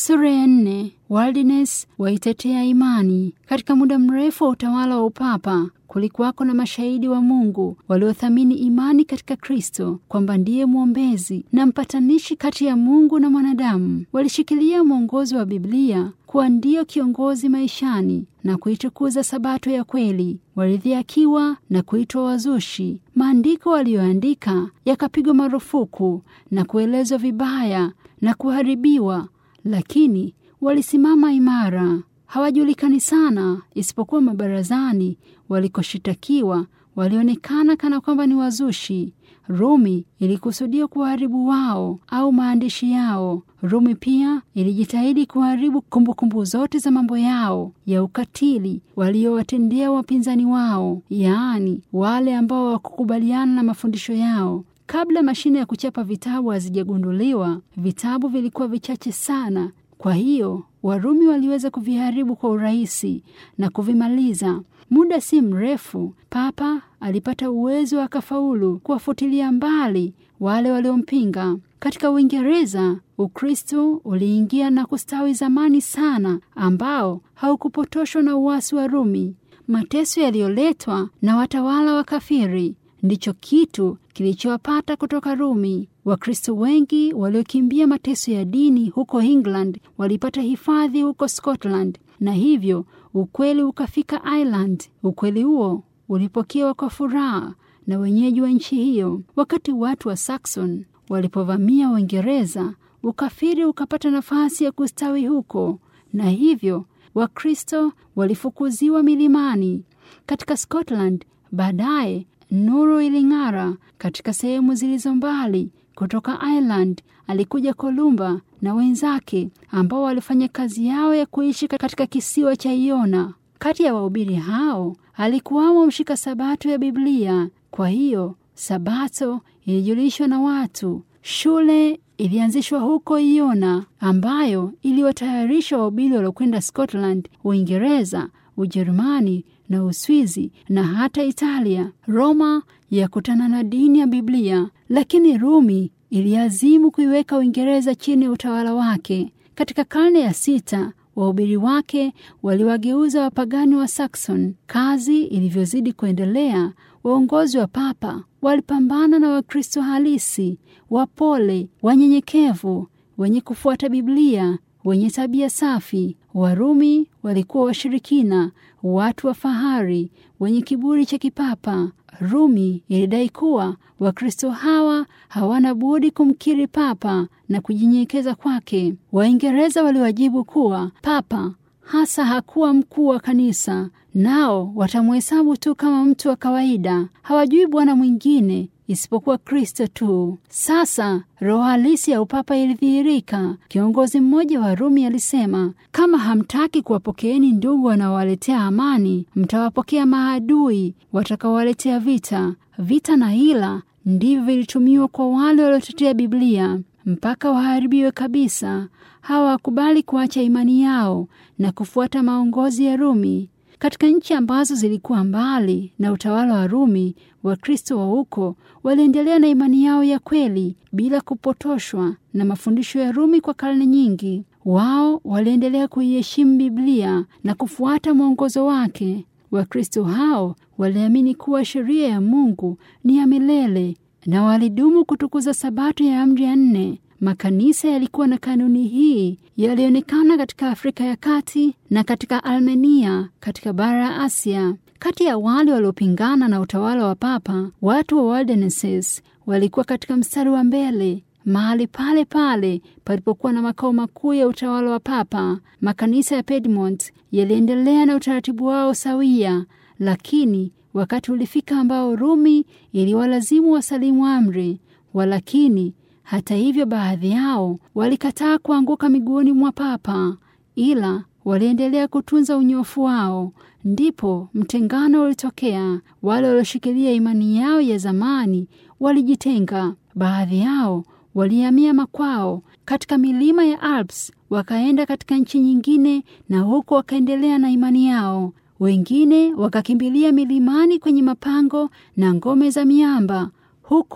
Sura ya nne. Waldines waitetea imani. Katika muda mrefu wa utawala wa upapa kulikuwako na mashahidi wa Mungu waliothamini imani katika Kristo kwamba ndiye mwombezi na mpatanishi kati ya Mungu na mwanadamu. Walishikilia mwongozo wa Biblia kuwa ndiyo kiongozi maishani na kuitukuza Sabato ya kweli. Walidhihakiwa na kuitwa wazushi. Maandiko waliyoandika yakapigwa marufuku na kuelezwa vibaya na kuharibiwa, lakini walisimama imara. Hawajulikani sana isipokuwa mabarazani walikoshitakiwa walionekana kana kwamba ni wazushi. Rumi ilikusudia kuharibu wao au maandishi yao. Rumi pia ilijitahidi kuharibu kumbukumbu zote za mambo yao ya ukatili waliowatendea wapinzani wao, yaani wale ambao hawakukubaliana na mafundisho yao. Kabla mashine ya kuchapa vitabu hazijagunduliwa, vitabu vilikuwa vichache sana. Kwa hiyo Warumi waliweza kuviharibu kwa urahisi na kuvimaliza. Muda si mrefu, Papa alipata uwezo akafaulu kuwafutilia mbali wale waliompinga. Katika Uingereza, Ukristo uliingia na kustawi zamani sana, ambao haukupotoshwa na uasi wa Rumi. Mateso yaliyoletwa na watawala wa kafiri ndicho kitu kilichowapata kutoka Rumi. Wakristo wengi waliokimbia mateso ya dini huko England walipata hifadhi huko Scotland, na hivyo ukweli ukafika Ireland. Ukweli huo ulipokewa kwa furaha na wenyeji wa nchi hiyo. Wakati watu wa Saxon walipovamia Uingereza, ukafiri ukapata nafasi ya kustawi huko, na hivyo Wakristo walifukuziwa milimani. Katika Scotland baadaye nuru iling'ara katika sehemu zilizo mbali. Kutoka Ireland alikuja Kolumba na wenzake ambao walifanya kazi yao ya kuishi katika kisiwa cha Iona. Kati ya wahubiri hao alikuwamo mshika sabato ya Biblia. Kwa hiyo sabato ilijulishwa na watu. Shule ilianzishwa huko Iona, ambayo iliwatayarisha wahubiri waliokwenda Scotland, Uingereza, Ujerumani na Uswizi na hata Italia. Roma yakutana na dini ya Biblia, lakini Rumi iliazimu kuiweka Uingereza chini ya utawala wake. Katika karne ya sita wahubiri wake waliwageuza wapagani wa Saxon. Kazi ilivyozidi kuendelea, waongozi wa papa walipambana na Wakristo halisi, wapole, wanyenyekevu, wenye kufuata Biblia, wenye tabia safi. Warumi walikuwa washirikina, watu wa fahari, wenye kiburi cha kipapa. Rumi ilidai kuwa Wakristo hawa hawana budi kumkiri papa na kujinyenyekeza kwake. Waingereza waliwajibu kuwa papa hasa hakuwa mkuu wa kanisa, nao watamhesabu tu kama mtu wa kawaida. Hawajui bwana mwingine isipokuwa Kristo tu. Sasa roho halisi ya upapa ilidhihirika. Kiongozi mmoja wa Rumi alisema, kama hamtaki kuwapokeeni ndugu wanaowaletea amani, mtawapokea maadui watakaowaletea vita. Vita na hila ndivyo vilitumiwa kwa wale waliotetea Biblia mpaka waharibiwe kabisa. Hawakubali kuacha imani yao na kufuata maongozi ya Rumi. Katika nchi ambazo zilikuwa mbali na utawala wa Rumi, Wakristo wa huko waliendelea na imani yao ya kweli bila kupotoshwa na mafundisho ya Rumi kwa karne nyingi. Wao waliendelea kuiheshimu Biblia na kufuata mwongozo wake. Wakristo hao waliamini kuwa sheria ya Mungu ni ya milele na walidumu kutukuza Sabato ya amri ya nne. Makanisa yalikuwa na kanuni hii, yalionekana katika Afrika ya Kati na katika Armenia katika bara ya Asia. Kati ya wale waliopingana na utawala wa Papa, watu wa Waldenses walikuwa katika mstari wa mbele, mahali pale pale palipokuwa na makao makuu ya utawala wa Papa. Makanisa ya Piedmont yaliendelea na utaratibu wao sawia, lakini wakati ulifika ambao Rumi iliwalazimu wasalimu amri. Walakini hata hivyo, baadhi yao walikataa kuanguka miguuni mwa Papa, ila waliendelea kutunza unyofu wao. Ndipo mtengano ulitokea. Wale walioshikilia imani yao ya zamani walijitenga. Baadhi yao walihamia makwao katika milima ya Alps, wakaenda katika nchi nyingine, na huko wakaendelea na imani yao. Wengine wakakimbilia milimani kwenye mapango na ngome za miamba, huko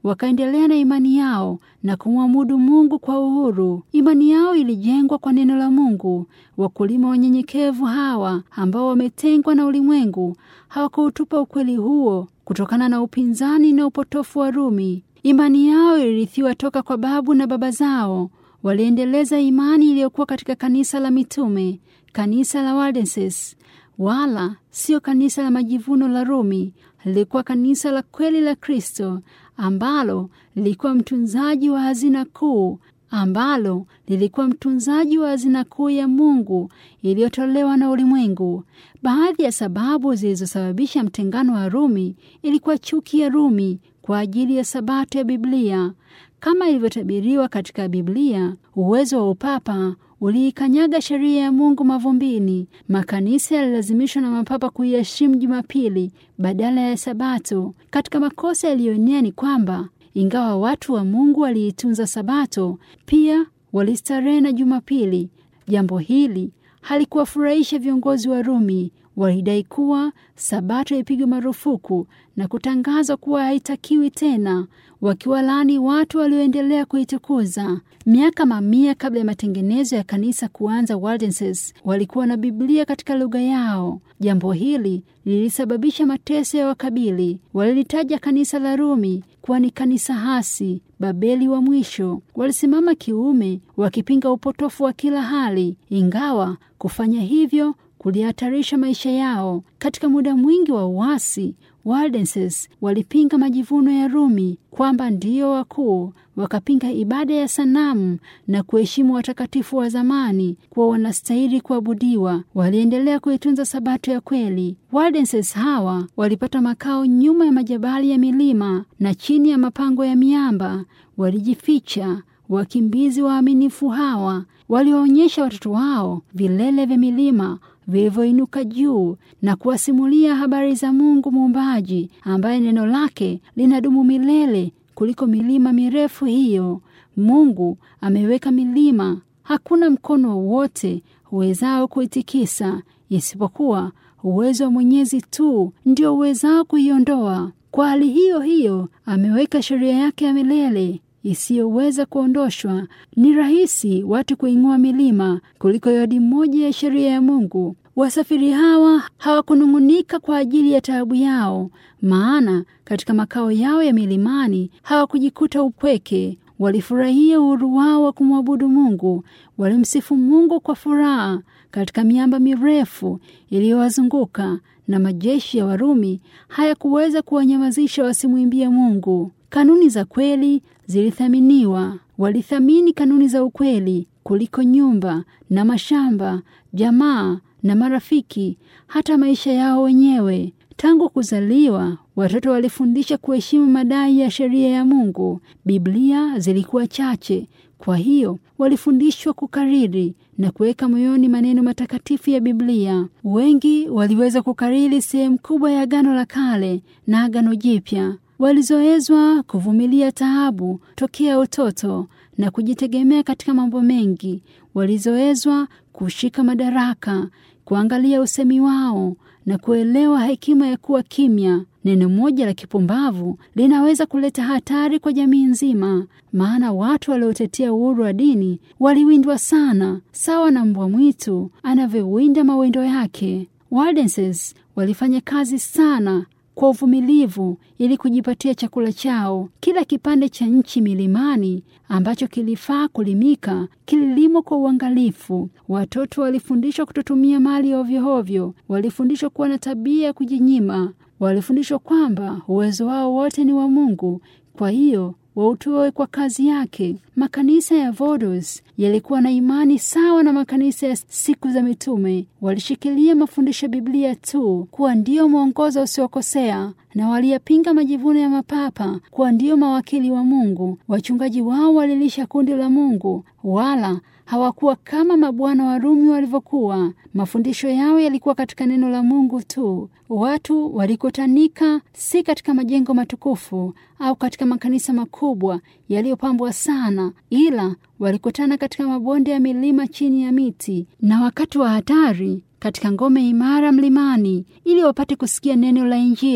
wakaendelea na imani yao na kumwabudu Mungu kwa uhuru. Imani yao ilijengwa kwa neno la Mungu. Wakulima wanyenyekevu hawa ambao wametengwa na ulimwengu hawakuutupa ukweli huo kutokana na upinzani na upotofu wa Rumi. Imani yao ilirithiwa toka kwa babu na baba zao. Waliendeleza imani iliyokuwa katika kanisa la mitume, kanisa la Waldenses, wala sio kanisa la majivuno la Rumi. Lilikuwa kanisa la kweli la Kristo ambalo lilikuwa mtunzaji wa hazina kuu ambalo lilikuwa mtunzaji wa hazina kuu ya Mungu iliyotolewa na ulimwengu. Baadhi ya sababu zilizosababisha mtengano wa Rumi ilikuwa chuki ya Rumi kwa ajili ya sabato ya Biblia. Kama ilivyotabiriwa katika Biblia, uwezo wa upapa uliikanyaga sheria ya Mungu mavumbini. Makanisa yalilazimishwa na mapapa kuiheshimu Jumapili badala ya Sabato. Katika makosa yaliyoenea ni kwamba ingawa watu wa Mungu waliitunza Sabato, pia walistarehe na Jumapili. Jambo hili halikuwafurahisha viongozi wa Rumi. Walidai kuwa Sabato ipigwe marufuku na kutangazwa kuwa haitakiwi tena, wakiwalaani watu walioendelea kuitukuza. Miaka mamia kabla ya matengenezo ya kanisa kuanza, Waldenses walikuwa na Biblia katika lugha yao. Jambo hili lilisababisha mateso ya wakabili. Walilitaja kanisa la Rumi kuwa ni kanisa hasi, Babeli wa mwisho. Walisimama kiume, wakipinga upotofu wa kila hali, ingawa kufanya hivyo kulihatarisha maisha yao. Katika muda mwingi wa uasi, Waldenses walipinga majivuno ya Rumi kwamba ndiyo wakuu, wakapinga ibada ya sanamu na kuheshimu watakatifu wa zamani kuwa wanastahili kuabudiwa. Waliendelea kuitunza sabato ya kweli. Waldenses hawa walipata makao nyuma ya majabali ya milima na chini ya mapango ya miamba. Walijificha. Wakimbizi waaminifu hawa waliwaonyesha watoto wao vilele vya milima vilivyoinuka juu na kuwasimulia habari za Mungu muumbaji ambaye neno lake linadumu milele kuliko milima mirefu hiyo. Mungu ameweka milima, hakuna mkono wowote uwezao kuitikisa isipokuwa uwezo wa Mwenyezi tu ndio uwezao kuiondoa. Kwa hali hiyo hiyo ameweka sheria yake ya milele isiyoweza kuondoshwa. Ni rahisi watu kuing'oa milima kuliko yadi moja ya sheria ya Mungu. Wasafiri hawa hawakunung'unika kwa ajili ya taabu yao, maana katika makao yao ya milimani hawakujikuta upweke. Walifurahia uhuru wao wa kumwabudu Mungu. Walimsifu Mungu kwa furaha katika miamba mirefu iliyowazunguka, na majeshi ya Warumi hayakuweza kuwanyamazisha wasimwimbie Mungu. Kanuni za kweli zilithaminiwa. Walithamini kanuni za ukweli kuliko nyumba na mashamba, jamaa na marafiki, hata maisha yao wenyewe. Tangu kuzaliwa, watoto walifundisha kuheshimu madai ya sheria ya Mungu. Biblia zilikuwa chache, kwa hiyo walifundishwa kukariri na kuweka moyoni maneno matakatifu ya Biblia. Wengi waliweza kukariri sehemu kubwa ya Agano la Kale na Agano Jipya. Walizoezwa kuvumilia taabu tokea utoto na kujitegemea katika mambo mengi. Walizoezwa kushika madaraka, kuangalia usemi wao na kuelewa hekima ya kuwa kimya. Neno moja la kipumbavu linaweza kuleta hatari kwa jamii nzima, maana watu waliotetea uhuru wa dini waliwindwa sana, sawa na mbwa mwitu anavyowinda mawindo yake. Waldenses walifanya kazi sana kwa uvumilivu ili kujipatia chakula chao. Kila kipande cha nchi milimani ambacho kilifaa kulimika kililimwa kwa uangalifu. Watoto walifundishwa kutotumia mali ovyoovyo, walifundishwa kuwa na tabia ya kujinyima, walifundishwa kwamba uwezo wao wote ni wa Mungu, kwa hiyo wautoe kwa kazi yake. Makanisa ya Vodos yalikuwa na imani sawa na makanisa ya siku za mitume. Walishikilia mafundisho ya Biblia tu kuwa ndiyo mwongozo usiokosea, na waliyapinga majivuno ya mapapa kuwa ndiyo mawakili wa Mungu. Wachungaji wao walilisha kundi la Mungu, wala hawakuwa kama mabwana wa Rumi walivyokuwa. Mafundisho yao yalikuwa katika neno la Mungu tu. Watu walikutanika si katika majengo matukufu au katika makanisa makubwa yaliyopambwa sana, ila walikutana katika mabonde ya milima chini ya miti, na wakati wa hatari katika ngome imara mlimani, ili wapate kusikia neno la Injili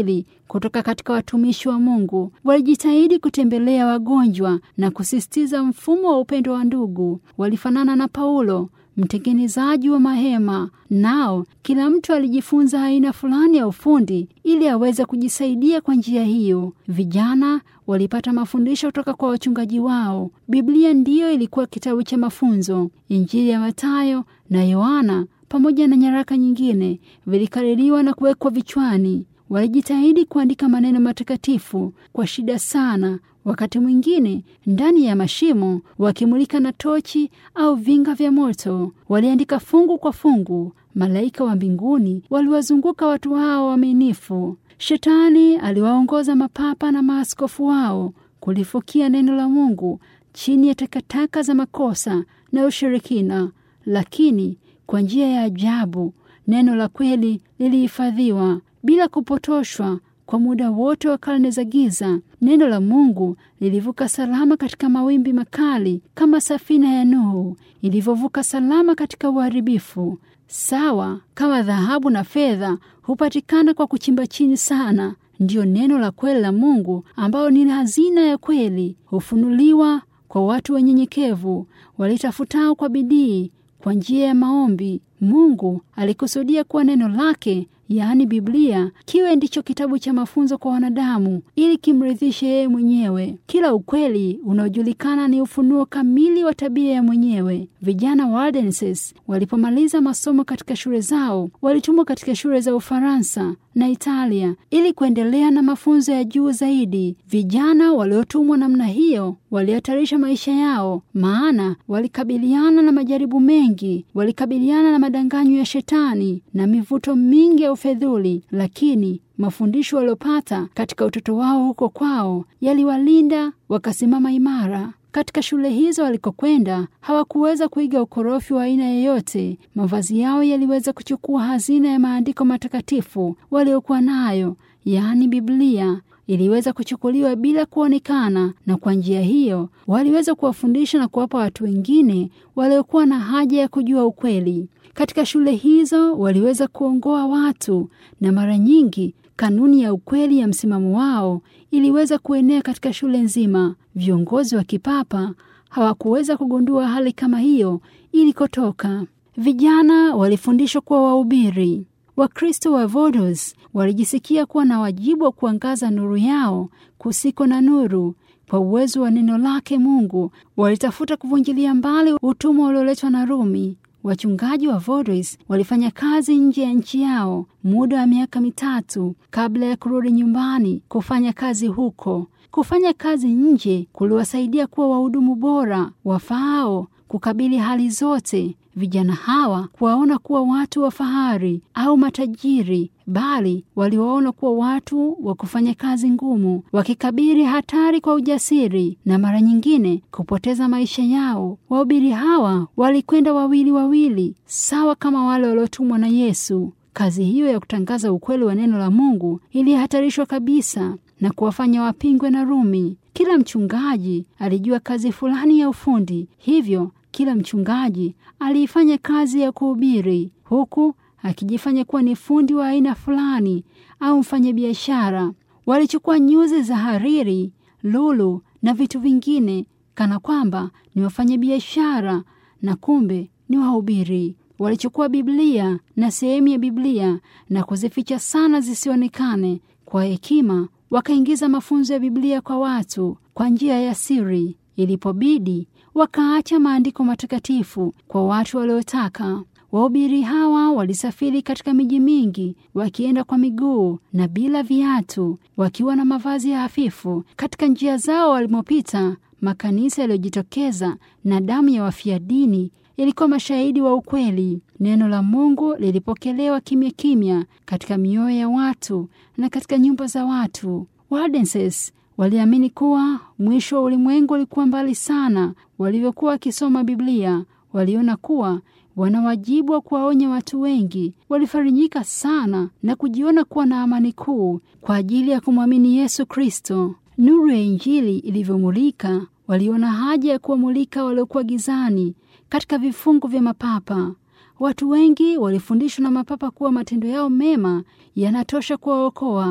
kutoka katika watumishi wa Mungu. Walijitahidi kutembelea wagonjwa na kusisitiza mfumo wa upendo wa ndugu. Walifanana na Paulo mtengenezaji wa mahema. Nao kila mtu alijifunza aina fulani ya ufundi ili aweze kujisaidia kwa njia hiyo. Vijana walipata mafundisho kutoka kwa wachungaji wao. Biblia ndiyo ilikuwa kitabu cha mafunzo. Injili ya Mathayo na Yohana pamoja na nyaraka nyingine vilikaririwa na kuwekwa vichwani. Walijitahidi kuandika maneno matakatifu kwa shida sana, wakati mwingine ndani ya mashimo, wakimulika na tochi au vinga vya moto. Waliandika fungu kwa fungu. Malaika wa mbinguni waliwazunguka watu hao waaminifu. Shetani aliwaongoza mapapa na maaskofu wao kulifukia neno la Mungu chini ya takataka za makosa na ushirikina, lakini kwa njia ya ajabu neno la kweli lilihifadhiwa bila kupotoshwa kwa muda wote wa karne za giza. Neno la Mungu lilivuka salama katika mawimbi makali, kama safina ya Nuhu ilivyovuka salama katika uharibifu. Sawa kama dhahabu na fedha hupatikana kwa kuchimba chini sana, ndiyo neno la kweli la Mungu ambao ni hazina ya kweli hufunuliwa kwa watu wanyenyekevu walitafutao kwa bidii kwa njia ya maombi. Mungu alikusudia kuwa neno lake yaani Biblia kiwe ndicho kitabu cha mafunzo kwa wanadamu ili kimridhishe yeye mwenyewe. Kila ukweli unaojulikana ni ufunuo kamili wa tabia ya mwenyewe. Vijana wa Waldenses walipomaliza masomo katika shule zao, walitumwa katika shule za Ufaransa na Italia ili kuendelea na mafunzo ya juu zaidi. Vijana waliotumwa namna hiyo walihatarisha maisha yao, maana walikabiliana na majaribu mengi, walikabiliana na madanganyo ya Shetani na mivuto mingi ya ufedhuli, lakini mafundisho waliopata katika utoto wao huko kwao yaliwalinda wakasimama imara. Katika shule hizo walikokwenda hawakuweza kuiga ukorofi wa aina yoyote. Mavazi yao yaliweza kuchukua hazina ya maandiko matakatifu waliokuwa nayo, yaani Biblia iliweza kuchukuliwa bila kuonekana, na kwa njia hiyo waliweza kuwafundisha na kuwapa watu wengine waliokuwa na haja ya kujua ukweli. Katika shule hizo waliweza kuongoa watu, na mara nyingi kanuni ya ukweli ya msimamo wao iliweza kuenea katika shule nzima. Viongozi wa kipapa hawakuweza kugundua hali kama hiyo ilikotoka. Vijana walifundishwa kuwa wahubiri. Wakristo wa Vodos walijisikia kuwa na wajibu wa kuangaza nuru yao kusiko na nuru. Kwa uwezo wa neno lake Mungu walitafuta kuvunjilia mbali utumwa ulioletwa na Rumi. Wachungaji wa Vodos walifanya kazi nje ya nchi yao muda wa miaka mitatu kabla ya kurudi nyumbani kufanya kazi huko. Kufanya kazi nje kuliwasaidia kuwa wahudumu bora wafaao kukabili hali zote. Vijana hawa kuwaona kuwa watu wa fahari au matajiri, bali waliwaona kuwa watu wa kufanya kazi ngumu, wakikabiri hatari kwa ujasiri na mara nyingine kupoteza maisha yao. Wahubiri hawa walikwenda wawili wawili, sawa kama wale waliotumwa na Yesu. Kazi hiyo ya kutangaza ukweli wa neno la Mungu ilihatarishwa kabisa na kuwafanya wapingwe na Rumi. Kila mchungaji alijua kazi fulani ya ufundi, hivyo kila mchungaji aliifanya kazi ya kuhubiri huku akijifanya kuwa ni fundi wa aina fulani au mfanyabiashara. Walichukua nyuzi za hariri, lulu na vitu vingine kana kwamba ni wafanyabiashara na kumbe ni wahubiri. Walichukua Biblia na sehemu ya Biblia na kuzificha sana zisionekane. Kwa hekima wakaingiza mafunzo ya Biblia kwa watu kwa njia ya siri. Ilipobidi wakaacha maandiko matakatifu kwa watu waliotaka. Wahubiri hawa walisafiri katika miji mingi wakienda kwa miguu na bila viatu, wakiwa na mavazi ya hafifu. Katika njia zao walimopita, makanisa yaliyojitokeza na damu ya wafia dini ilikuwa mashahidi wa ukweli. Neno la Mungu lilipokelewa kimya kimya katika mioyo ya watu na katika nyumba za watu. Waldenses waliamini kuwa mwisho wa ulimwengu ulikuwa mbali sana. Walivyokuwa wakisoma Biblia, waliona kuwa wana wajibu wa kuwaonya watu wengi. Walifarijika sana na kujiona kuwa na amani kuu kwa ajili ya kumwamini Yesu Kristo. Nuru ya Injili ilivyomulika, waliona haja ya kuwamulika waliokuwa gizani katika vifungu vya mapapa. Watu wengi walifundishwa na mapapa kuwa matendo yao mema yanatosha kuwaokoa.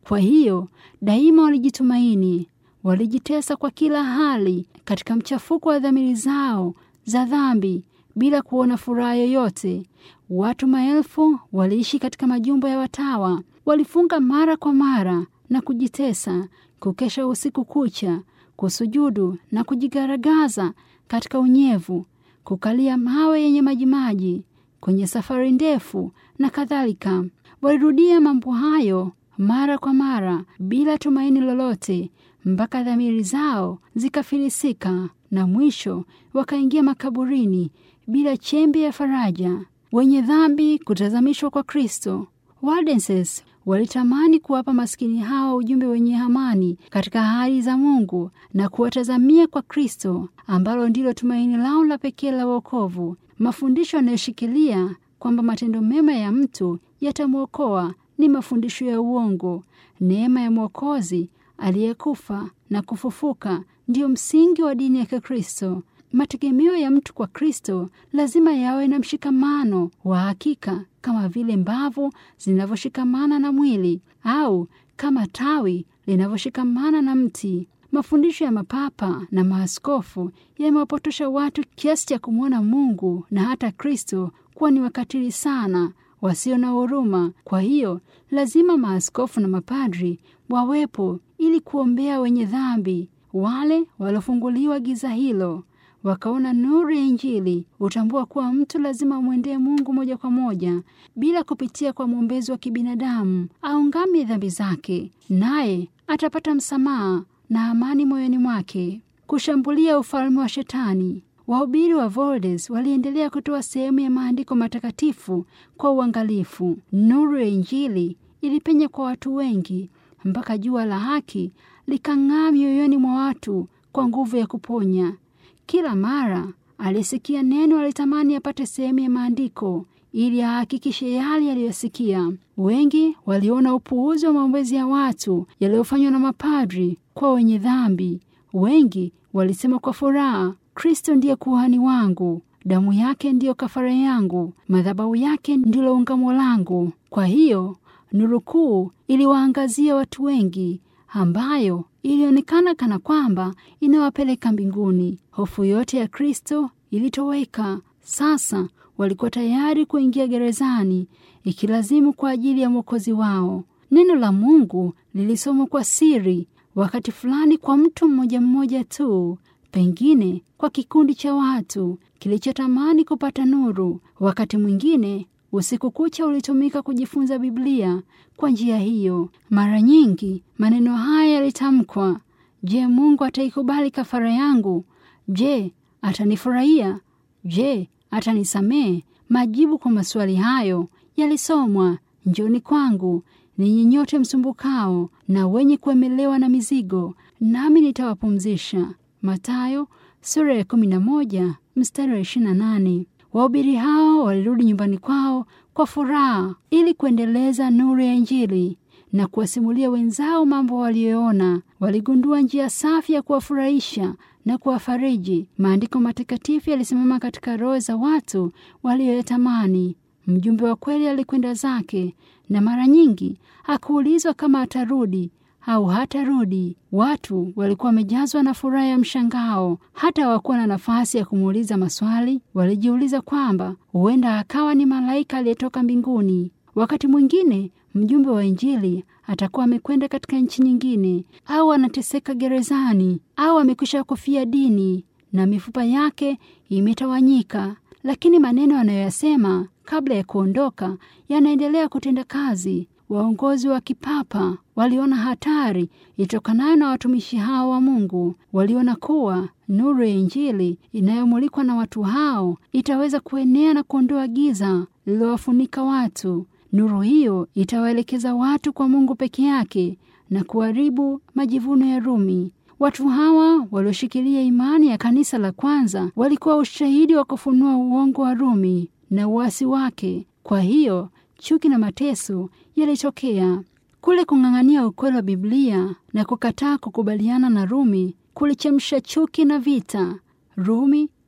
Kwa hiyo daima walijitumaini, walijitesa kwa kila hali katika mchafuko wa dhamiri zao za dhambi bila kuona furaha yoyote. Watu maelfu waliishi katika majumba ya watawa, walifunga mara kwa mara na kujitesa, kukesha usiku kucha, kusujudu na kujigaragaza katika unyevu, kukalia mawe yenye majimaji kwenye safari ndefu na kadhalika. Walirudia mambo hayo mara kwa mara bila tumaini lolote, mpaka dhamiri zao zikafilisika na mwisho wakaingia makaburini bila chembe ya faraja. Wenye dhambi kutazamishwa kwa Kristo. Waldenses walitamani kuwapa maskini hawa ujumbe wenye amani katika hali za Mungu na kuwatazamia kwa Kristo, ambalo ndilo tumaini lao la pekee la wokovu. Mafundisho yanayoshikilia kwamba matendo mema ya mtu yatamwokoa ni mafundisho ya uongo. Neema ya Mwokozi aliyekufa na kufufuka ndiyo msingi wa dini ya Kikristo. Mategemeo ya mtu kwa Kristo lazima yawe na mshikamano wa hakika, kama vile mbavu zinavyoshikamana na mwili au kama tawi linavyoshikamana na mti. Mafundisho ya mapapa na maaskofu yamewapotosha watu kiasi cha kumwona Mungu na hata Kristo kuwa ni wakatili sana, wasio na huruma. Kwa hiyo lazima maaskofu na mapadri wawepo ili kuombea wenye dhambi, wale waliofunguliwa giza hilo wakaona nuru ya Injili, hutambua kuwa mtu lazima amwendee Mungu moja kwa moja bila kupitia kwa mwombezi wa kibinadamu. Aungame dhambi zake, naye atapata msamaha na amani moyoni mwake. Kushambulia ufalme wa Shetani. Wahubiri wa Voldes waliendelea kutoa sehemu ya maandiko matakatifu kwa uangalifu. Nuru ya Injili ilipenya kwa watu wengi mpaka jua la haki likang'aa mioyoni mwa watu kwa nguvu ya kuponya. Kila mara alisikia neno alitamani apate sehemu ya maandiko ili ahakikishe yale aliyosikia. Wengi waliona upuuzi wa maombezi ya watu yaliyofanywa na mapadri kwa wenye dhambi. Wengi walisema kwa furaha, Kristo ndiye kuhani wangu, damu yake ndiyo kafara yangu, madhabahu yake ndilo ungamo langu. Kwa hiyo nuru kuu iliwaangazia watu wengi ambayo ilionekana kana kwamba inawapeleka mbinguni. Hofu yote ya Kristo ilitoweka. Sasa walikuwa tayari kuingia gerezani, ikilazimu kwa ajili ya mwokozi wao. Neno la Mungu lilisomwa kwa siri, wakati fulani kwa mtu mmoja mmoja tu, pengine kwa kikundi cha watu kilichotamani kupata nuru. Wakati mwingine usiku kucha ulitumika kujifunza Biblia kwa njia hiyo. Mara nyingi maneno haya yalitamkwa: Je, Mungu ataikubali kafara yangu? Je, atanifurahia? Je, atanisamehe? Majibu kwa maswali hayo yalisomwa: Njoni kwangu ninyi nyote msumbukao na wenye kuemelewa na mizigo, nami nitawapumzisha. Mathayo sura ya 11 mstari wa 28. Wahubiri hao walirudi nyumbani kwao kwa furaha ili kuendeleza nuru ya Injili na kuwasimulia wenzao mambo waliyoona. Waligundua njia safi ya kuwafurahisha na kuwafariji. Maandiko matakatifu yalisimama katika roho za watu walioyatamani. Mjumbe wa kweli alikwenda zake, na mara nyingi hakuulizwa kama atarudi au hatarudi. Watu walikuwa wamejazwa na furaha ya mshangao, hata hawakuwa na nafasi ya kumuuliza maswali. Walijiuliza kwamba huenda akawa ni malaika aliyetoka mbinguni. Wakati mwingine mjumbe wa Injili atakuwa amekwenda katika nchi nyingine, au anateseka gerezani, au amekwisha kufia dini na mifupa yake imetawanyika, lakini maneno anayoyasema kabla ya kuondoka yanaendelea kutenda kazi. Waongozi wa kipapa waliona hatari itokanayo na watumishi hao wa Mungu. Waliona kuwa nuru ya Injili inayomulikwa na watu hao itaweza kuenea na kuondoa giza lililowafunika watu. Nuru hiyo itawaelekeza watu kwa Mungu peke yake na kuharibu majivuno ya Rumi. Watu hawa walioshikilia imani ya kanisa la kwanza walikuwa ushahidi wa kufunua uongo wa Rumi na uasi wake. Kwa hiyo chuki na mateso yalitokea. Kule kung'ang'ania ukweli wa Biblia na kukataa kukubaliana na Rumi kulichemsha chuki na vita. Rumi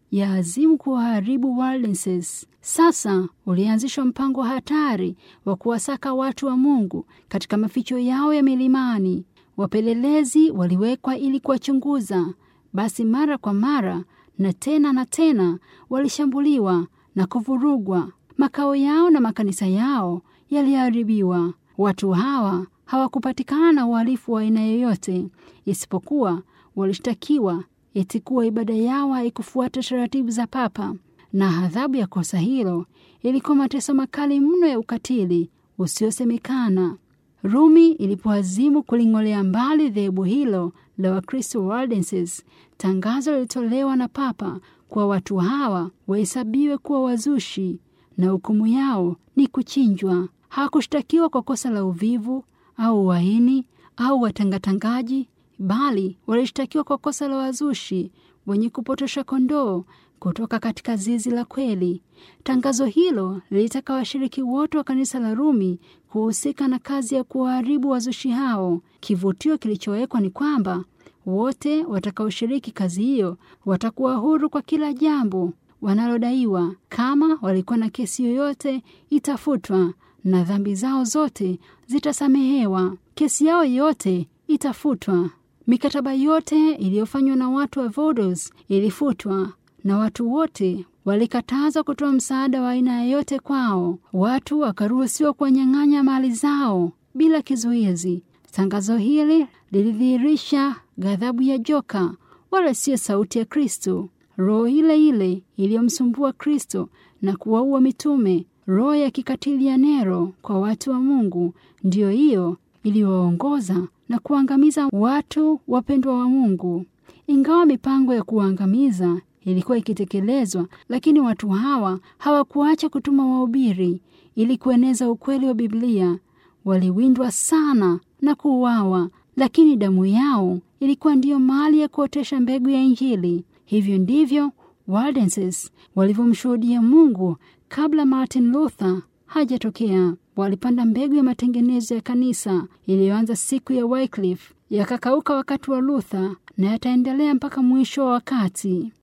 ya azimu kuwaharibu Waldenses. Sasa ulianzishwa mpango hatari wa kuwasaka watu wa Mungu katika maficho yao ya milimani. Wapelelezi waliwekwa ili kuwachunguza. Basi mara kwa mara na tena na tena walishambuliwa na kuvurugwa. Makao yao na makanisa yao yaliharibiwa. Watu hawa hawakupatikana na uhalifu wa aina yoyote, isipokuwa walishtakiwa eti kuwa ibada yao haikufuata taratibu za Papa, na adhabu ya kosa hilo ilikuwa mateso makali mno ya ukatili usiosemekana. Rumi ilipoazimu kuling'olea mbali dhehebu hilo la Wakristo Waldenses, tangazo lilitolewa na Papa kwa watu hawa wahesabiwe kuwa wazushi na hukumu yao ni kuchinjwa. Hawakushtakiwa kwa kosa la uvivu au uhaini au watangatangaji, bali walishtakiwa kwa kosa la wazushi wenye kupotosha kondoo kutoka katika zizi la kweli. Tangazo hilo lilitaka washiriki wote wa kanisa la Rumi kuhusika na kazi ya kuwaharibu wazushi hao. Kivutio kilichowekwa ni kwamba wote watakaoshiriki kazi hiyo watakuwa huru kwa kila jambo wanalodaiwa. Kama walikuwa na kesi yoyote, itafutwa na dhambi zao zote zitasamehewa. Kesi yao yote itafutwa. Mikataba yote iliyofanywa na watu wa Vodos ilifutwa na watu wote walikatazwa kutoa msaada wa aina yoyote kwao. Watu wakaruhusiwa kuwanyang'anya mali zao bila kizuizi. Tangazo hili lilidhihirisha ghadhabu ya joka, wala siyo sauti ya Kristo. Roho ile ile iliyomsumbua Kristo na kuwaua mitume, roho ya kikatili ya Nero kwa watu wa Mungu, ndiyo hiyo iliyowaongoza na kuangamiza watu wapendwa wa Mungu. Ingawa mipango ya kuwaangamiza ilikuwa ikitekelezwa, lakini watu hawa hawakuacha kutuma wahubiri ili kueneza ukweli wa Biblia. Waliwindwa sana na kuuawa, lakini damu yao ilikuwa ndiyo mali ya kuotesha mbegu ya Injili. Hivyo ndivyo Waldenses walivyomshuhudia Mungu kabla Martin Luther hajatokea. Walipanda mbegu ya matengenezo ya kanisa iliyoanza siku ya Wycliffe, yakakauka wakati wa Luther na yataendelea mpaka mwisho wa wakati.